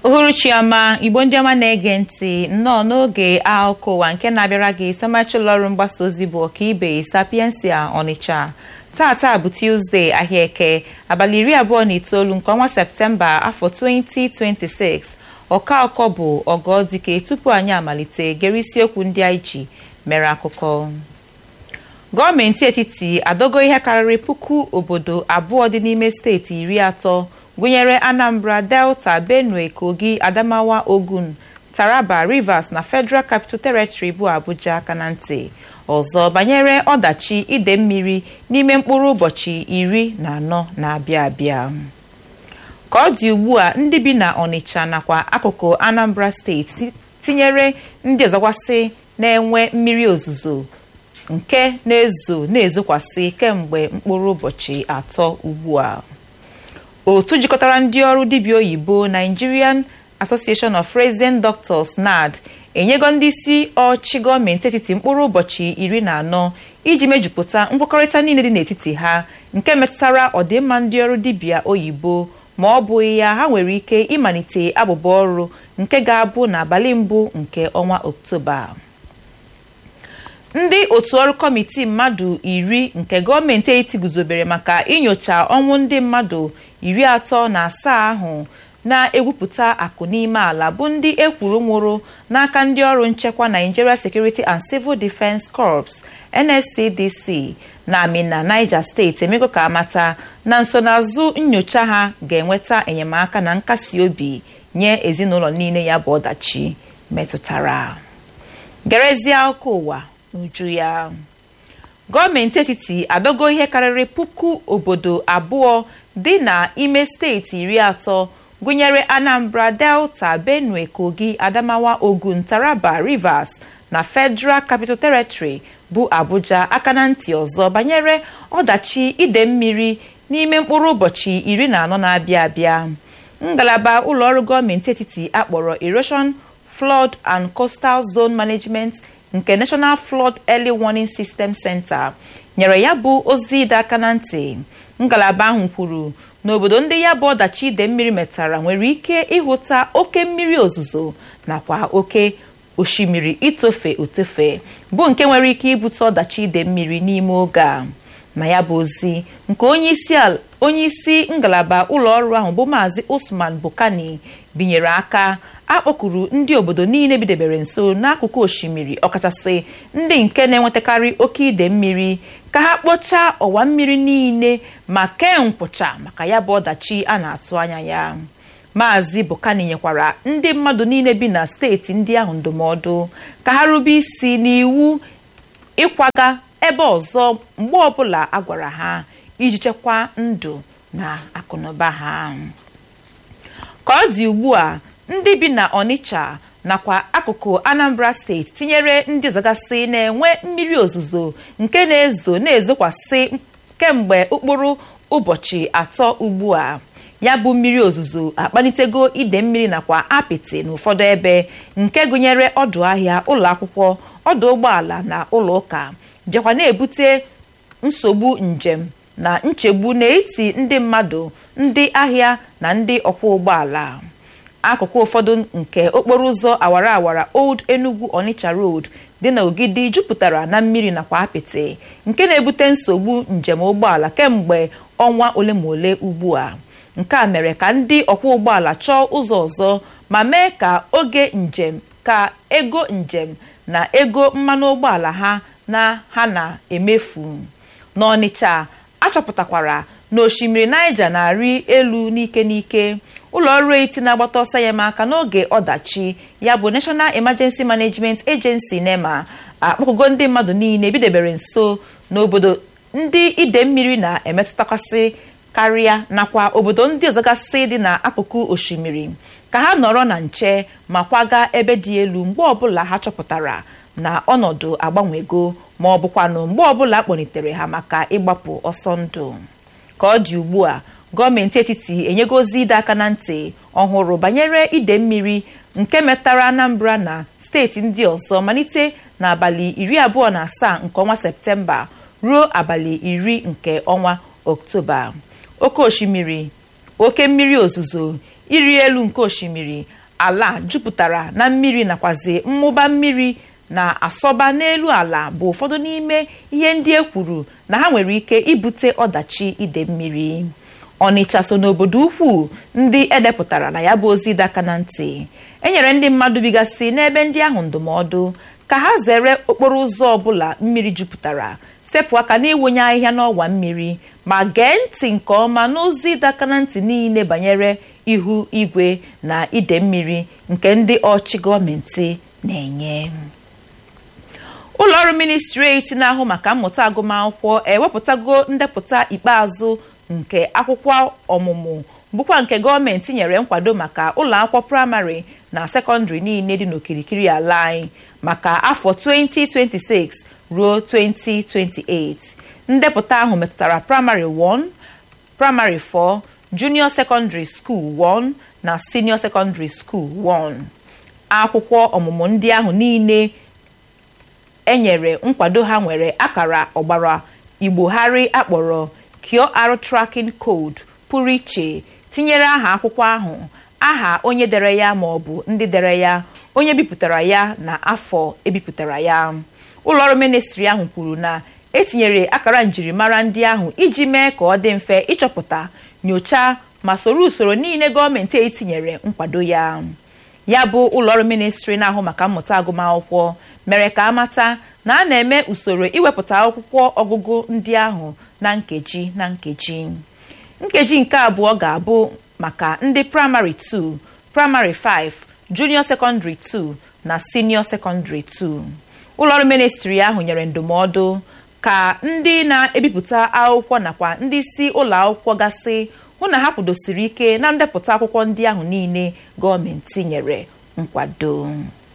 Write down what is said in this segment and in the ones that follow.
uhuruchi ọma igbo ndị ọma na-ege ntị nnọọ n'oge akụkọ ụwa nke na-abịara gị samachi ụlọọrụ mgbasa ozi bụ ọkaibe sapiensia ọnịcha tata bụ tuzdee ahịa eke abalị iri abụọ na itoolu nke ọnwa septemba afọ 2026 ọka ụkọ bụ ọgọdike tupu anyị amalite gere isiokwu ndị anyị ji mere akụkọ gọọmenti etiti adogo ihe karịrị puku obodo abụọ dị n'ime steeti iri atọ gụnyere anambra delta benue kogi adamawa ogun taraba rivers na federal capital territory bụ abuja aka na ntị ọzọ banyere ọdachi ide mmiri n'ime mkpụrụ ụbọchị iri na anọ na-abịa abịa ka ọ dị ugbu a ndị bi na ọnịcha nakwa akụkụ anambra steeti tinyere ndị ọzọkwasị na-enwe mmiri ozuzo nke na-ezo na-ezokwasị kemgbe mkpụrụ ụbọchị atọ ugbu a otu jikọtara ndị ọrụ dibịa oyibo nigerian association of resident doctors nad enyego ndị isi ọchị gọọmenti etiti mkpụrụ ụbọchị iri na anọ iji mejupụta nkwekọrịta niile dị n'etiti ha nke metụtara ọdịmma ndị ọrụ dibịa oyibo ma ọ bụghị ya ha nwere ike ịmalite abụba ọrụ nke ga-abụ n'abalị mbụ nke ọnwa oktoba ndị otu ọrụ kọmitii mmadụ iri nke gọọmenti etiti guzobere maka inyocha ọnwụ ndị mmadụ iri atọ na asaa ahụ na-egwupụta akụ n'ime ala bụ ndị ekwuru nwụrụ n'aka ndị ọrụ nchekwa Nigeria Security and Civil Defence Corps NSCDC na Amina Niger steeti emego ka amata na nsonaazụ nyocha ha ga-enweta enyemaka na nkasi obi nye ezinụlọ niile ya bụ ọdachi metụtara gerezie akụkọ ụwa n'uju ya gọọmenti etiti adogo ihe karịrị puku obodo abụọ dị n'ime steeti iri atọ gụnyere anambra delta benue kogi adamawa ogun taraba rivers na federal capital territory bụ abuja aka na ntị ọzọ banyere ọdachi ide mmiri n'ime mkpụrụ ụbọchị iri na anọ na-abịa abịa ngalaba ụlọọrụ gọọmenti etiti akpọrọ erosion flood and coastal zone management nke national flood early warning system center nyere ya bụ ozi ịdọ aka na ntị ngalaba ahụ kwuru n'obodo ndị ya bụ ọdachi ide mmiri metara nwere ike ịhụta oke mmiri ozuzo nakwa oke osimiri itofe otofe bụ nke nwere ike ibute ọdachi ide mmiri n'ime oge a na ya bụ ozi nke onye isi ngalaba ụlọọrụ ahụ bụ maazị Usman Bukani binyere aka akpọkuru ndị obodo niile bidebere nso n'akụkụ osimiri ọkachasị ndị nke na-enwetakarị oke ide mmiri ka ha kpochaa ọwa mmiri niile ma kee nkwụcha maka ya bụ ọdachi a na-atụ anya ya maazị Bukani nyekwara ndị mmadụ niile bi na steeti ndị ahụ ndụmọdụ ka ha rube isi n'iwu ịkwaga ebe ọzọ mgbe ọbụla a gwara ha iji chekwaa ndụ na akụnụba ha ka ọ dị ugbu a ndị bi na Onitsha nakwa akụkụ Anambra steeti tinyere ndị ọzọgasị na-enwe mmiri ozuzo nke na-ezo na-ezokwasị kemgbe ụkpụrụ ụbọchị atọ ugbu a ya bụ mmiri ozuzo akpalitego ide mmiri nakwa apịtị n'ụfọdụ ebe nke gụnyere ọdụ ahịa ụlọ akwụkwọ ọdụ ụgbọala na ụlọ ụka bịakwa na-ebute nsogbu njem na nchegbu n'etiti ndị mmadụ ndị ahịa na ndị ọkwọ ụgbọala akụkụ ụfọdụ nke okporo ụzọ awara awara old enugu onitsha road dị na ogidi jupụtara na mmiri nakwa apịtị nke na-ebute nsogbu njem ụgbọala kemgbe ọnwa ole ma ole ugbu a nke a mere ka ndị ọkwọ ụgbọala chọọ ụzọ ọzọ ma mee ka oge njem ka ego njem na ego mmanụ ụgbọala ha na ha na-emefu n'ọnịcha achọpụtakwara na osimiri Niger na-arị elu n'ike n'ike ụlọ ọrụ eti na-agbata ọsọ ya aka n'oge ọdachi ya bụ National Emergency Management Agency NEMA akpọkụgo ndị mmadụ niile bidebere nso n'obodo ndị ide mmiri na-emetụtakasị karịa nakwa obodo ndị ọzọgasị dị n'akụkụ osimiri ka ha nọrọ na nche ma kwaga ebe dị elu mgbe ọbụla ha chọpụtara na ọnọdụ agbanwego ma ọ bụkwanụ mgbe ọbụla kpọlitere ha maka ịgbapụ ọsọ ndụ ka ọ dị ugbu a gọọmenti etiti enyego ozi ịdọ aka na ntị ọhụrụ banyere ide mmiri nke metara Anambra na steeti ndị ọzọ malite n'abalị iri abụọ na asaa nke ọnwa Septemba ruo abalị iri nke ọnwa Oktoba oke osimiri oke mmiri ozuzo ịrị elu nke osimiri ala jupụtara na mmiri nakwazi mmụba mmiri na-asọba n'elu ala bụ ụfọdụ n'ime ihe ndị e kwuru na ha nwere ike ibute ọdachi ide mmiri ọnịcha so n'obodo ukwu ndị edepụtara na ya bụ ozi ịdọ aka na ntị enyere ndị mmadụ bigasị n'ebe ndị ahụ ndụmọdụ ka ha zere okporo ụzọ ọbụla mmiri jupụtara sepụ aka n'ịwụnye ahịhịa n'ọwa mmiri ma gee ntị nke ọma n'ozi ịdọ aka na ntị niile banyere ihu igwe na ide mmiri nke ndị ọchị gọọmenti na-enye ụlọọrụ ministreti na-ahụ maka mmụta agụmakwụkwọ ewepụtago ndepụta ikpeazụ nke akwụkwọ ọmụmụ bụkwa nke gọọmenti nyere nkwado maka ụlọ akwụkwọ praịmarị na sekọndịrị niile dị n'okirikiri ala anyị maka afọ 2026 ruo 2028 ndepụta ahụ metụtara praịmarị 1 praịmarị 4 junior secondary school 1 na senior secondary school 1 akwụkwọ ọmụmụ ndị ahụ niile enyere nkwado ha nwere akara ọgbara igbogharị akpọrọ QR tracking code pụrụ iche tinyere aha akwụkwọ ahụ aha onye dere ya ma ọ bụ ndị dere ya onye bipụtara ya na afọ ebipụtara ya ụlọọrụ ministri ahụ kwuru na etinyere akara njirimara ndị ahụ iji mee ka ọ dị mfe ịchọpụta nyochaa ma soro usoro niile gọọmenti etinyere nkwado ya ya bụ ụlọọrụ ministri na-ahụ maka mmụta agụmakwụkwọ mere ka amata na a na-eme usoro iwepụta akwụkwọ ọgụgụ ndị ahụ na nkeji na nkeji nkeji nke abụọ ga-abụ maka ndị praịmarị 2 praịmarị 5 junior secondary 2 na senior secondary 2 ụlọọrụ ministri ahụ nyere ndụmọdụ ka ndị na-ebipụta akwụkwọ nakwa ndị isi ụlọ akwụkwọ gasị hụ na ha kwudosiri ike na ndepụta akwụkwọ ndị ahụ niile gọọmenti nyere nkwado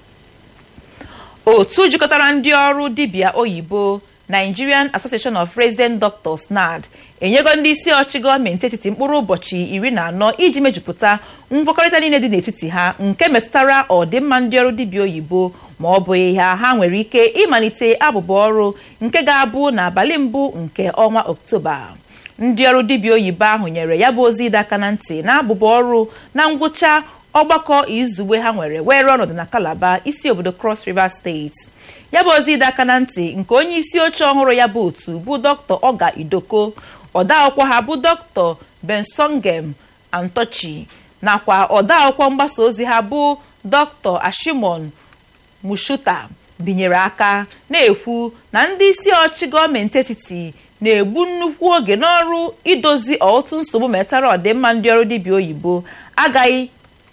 otu jikọtara ndị ọrụ dibịa oyibo Nigerian Association of Resident Doctors NARD enyego ndị isi ọchị gọọmenti etiti mkpụrụ ụbọchị iri na anọ iji mejupụta nkwekọrịta niile dị n'etiti ha nke metụtara ọdịmma ndị ọrụ dibịa oyibo ma ọ bụghị ha ha nwere ike ịmalite abụba ọrụ nke ga-abụ n'abalị mbụ nke ọnwa Ọktoba ndị ọrụ dibịa oyibo ahụ nyere ya bụ ozi ịdọ aka na ntị na abụba ọrụ na ngwụcha ọgbakọ izugbe ha nwere were ọnọdụ na Calabar isi obodo Cross River steeti ya bụ ozi ịdọ aka na ntị nke onye isi oche ọhụrụ ya bụ otu bụ dr oga idoko ọdaakwụkwọ ha bụ dr bensongem antochi nakwa ọdaakwụkwọ mgbasa ozi ha bụ dr ashimon mushuta binyere aka na-ekwu na ndị isi ọchị gọọmenti etiti na-egbu nnukwu oge n'ọrụ idozi ọtụtụ nsogbu metara ọdịmma ndị ọrụ dibịa oyibo agaghị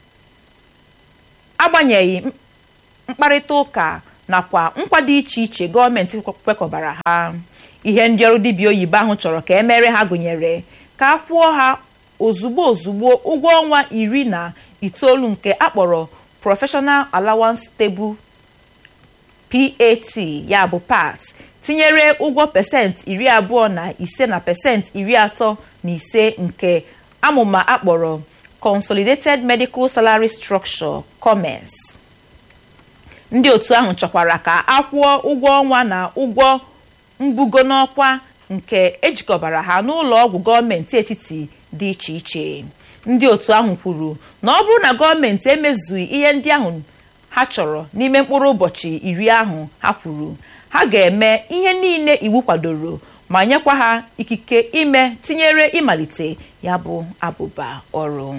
agbanyeghị mkparịta ụka nakwa nkwa dị iche iche gọọmenti kwekọbara ha ihe ndị ọrụ dibịa oyibo ahụ chọrọ ka emere ha gụnyere ka a kwụọ ha ozugbo ozugbo ụgwọ ọnwa iri na itoolu nke akpọrọ Professional Allowance Table PAT ya bụ PAT tinyere ụgwọ pesenti iri abụọ na ise na pesenti iri atọ na ise nke amụma akpọrọ Consolidated Medical Salary Structure COMES ndị otu ahụ chọkwara ka a kwụọ ụgwọ ọnwa na ụgwọ mbugo n'ọkwa nke ejikọbara ha n'ụlọ ọgwụ gọọmenti etiti dị iche iche ndị otu ahụ kwuru na ọ bụrụ na gọọmenti emezughị ihe ndị ahụ ha chọrọ n'ime mkpụrụ ụbọchị iri ahụ ha kwuru ha ga-eme ihe niile iwu kwadoro ma nyekwa ha ikike ime tinyere ịmalite ya bụ abụba ọrụ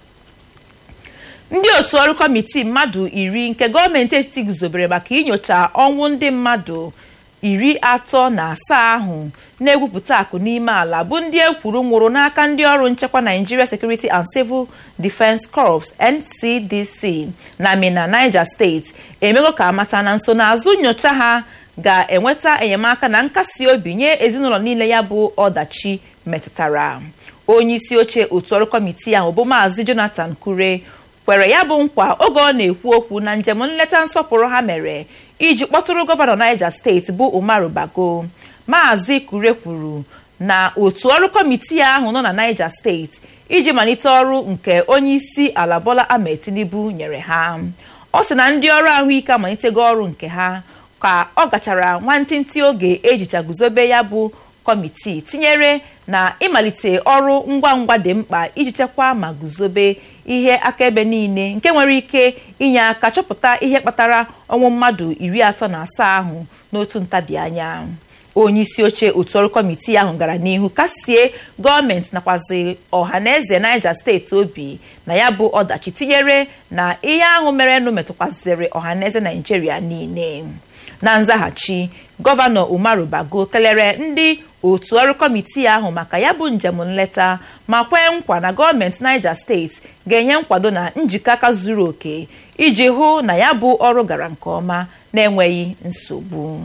ndị otu ọrụ kọmitii mmadụ iri nke gọọmenti etiti guzobere maka inyocha ọnwụ ndị mmadụ iri atọ na asaa ahụ na-egwupụta akụ n'ime ala bụ ndị ekwuru nwụrụ n'aka ndị ọrụ nchekwa Nigeria Security and Civil Defence Corps NCDC na Mina Niger steeti emego ka amata na nsonaazụ nyocha ha ga-enweta enyemaka na nkasi obi nye ezinụlọ niile ya bụ ọdachi metụtara onye isi oche otu ọrụ kọmitii ahụ bụ maazị Jonathan Kure kwere ya bụ nkwa oge ọ na-ekwu okwu na njem nleta nsọpụrụ ha mere iji kpọtụrụ gọvanọ Niger steeti bụ Umaru Bago maazị Kure kwuru na otu ọrụ kọmitii ahụ nọ na Niger steeti iji malite ọrụ nke onye isi ala Bola Ahmed Tinubu nyere ha ọ sị na ndị ọrụ ahụike amalitego ọrụ nke ha ka ọ gachara nwantịntị oge ejicha guzobe ya bụ kọmitii tinyere na ịmalite ọrụ ngwa ngwa dị mkpa iji chekwaa ma guzobe ihe akaebe niile nke nwere ike inye aka chọpụta ihe kpatara ọnwụ mmadụ iri atọ na asaa ahụ n'otu ntabi anya onye isi oche otu ọrụ kọmitii ahụ gara n'ihu kasie gọọmenti nakwazi ọha na eze Niger steeti obi na ya bụ ọdachi tinyere na ihe ahụ merenụ metụkwaziri ọha na eze Naijiria niile na nzaghachi gọvanọ Umaru Bago kelere ndị otu ọrụ kọmitii ahụ maka ya bụ njem nleta ma kwee nkwa na gọọmenti Niger steeti ga-enye nkwado na njikọ aka zuru oke iji hụ na ya bụ ọrụ gara nke ọma na-enweghị nsogbu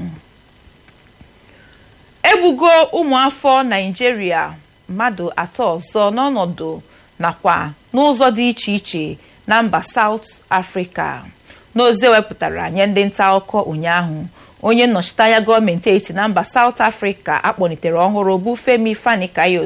egbugo ụmụafọ naijiria mmadụ atọ ọzọ n'ọnọdụ nakwa n'ụzọ dị iche iche na mba South Africa n'ozi ewepụtara nye ndị nta akụkọ ụnyaahụ onye nnọchiteanya gọọmenti etiti na mba South Africa akpọlitere ọhụrụ bụ Femi Fani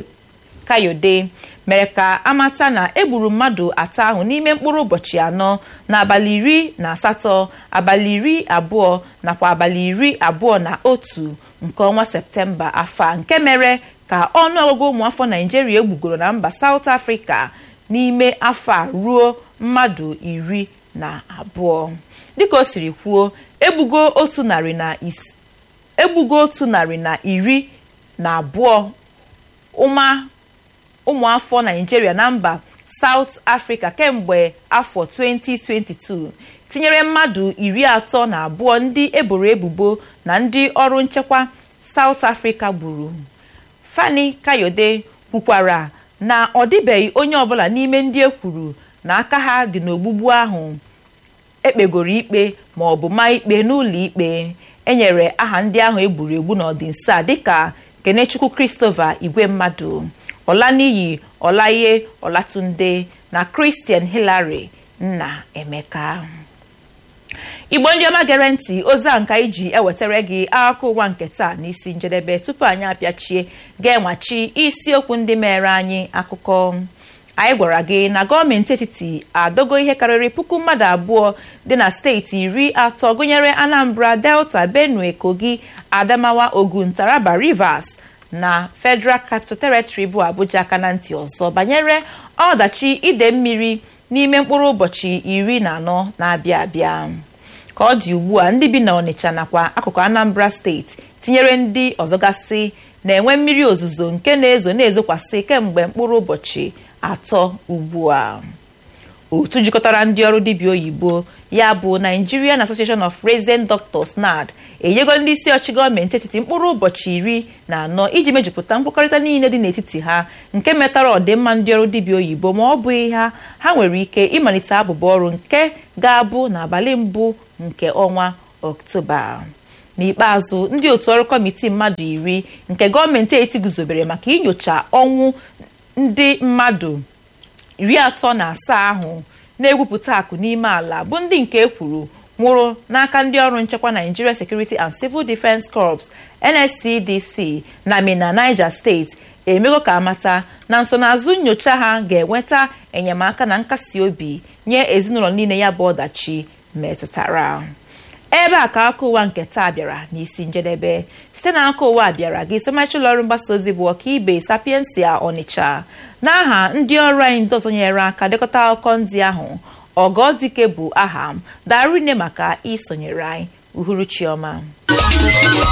Kayode mere ka amata na egburu mmadụ atọ ahụ n'ime mkpụrụ ụbọchị anọ n'abalị iri na asatọ abalị iri abụọ nakwa abalị iri abụọ na otu nke ọnwa septemba afọ a nke mere ka ọnụọgụgụ ụmụafọ naijiria egbugoro na mba South Africa n'ime afọ a ruo mmadụ iri na abụọ dịka o siri kwuo egbugo otu narị na egbugo otu narị na iri na abụọ ụma ụmụafọ naijiria na mba South Africa kemgbe afọ 2022 tinyere mmadụ iri atọ na abụọ ndị eboro ebubo na ndị ọrụ nchekwa South Africa gburu Fani Kayode kwukwara na ọ dịbeghị onye ọbụla n'ime ndị e kwuru na aka ha dị n'ogbugbu ahụ ekpegoro ikpe ma ọ bụ maa ikpe n'ụlọ ikpe enyere aha ndị ahụ egburu egbu n'ọdịnso a dịka Kenechukwu Christopher Igwe mmadụ Ọlaniyi Ọlaye Ọlatunde na Christian Hillary Nna Emeka igbo ndị ọma gere ntị ozi a nka iji ewetara gị akụkọ ụwa nke taa n'isi njedebe tupu anyị apịachie ga-enwachi isiokwu ndị mere anyị akụkọ anyị gwara gị na gọọmenti etiti adogo ihe karịrị puku mmadụ abụọ dị na steeti iri atọ gụnyere Anambra Delta Benue Kogi Adamawa Ogun Taraba Rivers na Federal Capital Territory bụ Abuja aka na ntị ọzọ banyere ọdachi ide mmiri n'ime mkpụrụ ụbọchị iri na anọ na-abịa abịa ka ọ dị ugbu a ndị bi na Ọnịcha nakwa akụkụ Anambra steeti tinyere ndị ọzọgasị na-enwe mmiri ozuzo nke na-ezo na-ezokwasị kemgbe mkpụrụ ụbọchị atọ ugbu a otu jikọtara ndị ọrụ dibịa oyibo ya bụ Nigerian Association of Resident Doctors NARD enyego ndị isi ọchị gọọmenti etiti mkpụrụ ụbọchị iri na anọ iji mejupụta nkwekọrịta niile dị n'etiti ha nke metara ọdịmma ndị ọrụ dibịa oyibo ma ọ bụghị ha ha nwere ike ịmalite abụba ọrụ nke ga-abụ n'abalị mbụ nke ọnwa ọktoba n'ikpeazụ ndị otu ọrụ kọmitii mmadụ iri nke gọọmenti etiti guzobere maka inyocha ọnwụ ndị mmadụ iri atọ na asaa ahụ na-egwupụta akụ n'ime ala bụ ndị nke ekwuru nwụrụ n'aka ndị ọrụ nchekwa Nigeria Security and Civil Defence Corps NSCDC na Mina Niger steeti emego ka amata na nsonaazụ nyocha ha ga-enweta enyemaka na nkasi obi nye ezinụlọ niile ya bụ ọdachi metụtara ebe a ka aka ụwa nke taa bịara n'isi njedebe site na aka ụwa bịara gị somachi ụlọọrụ mgbasa ozi bụ ọkaibe sapiensia Ọnịcha n'aha ndị ọrụ anyị ndị ọzọ nyere aka dekọta akụkọ ndị ahụ ọgọdike bụ aha m darine maka isonyere anyị uhuruchiọma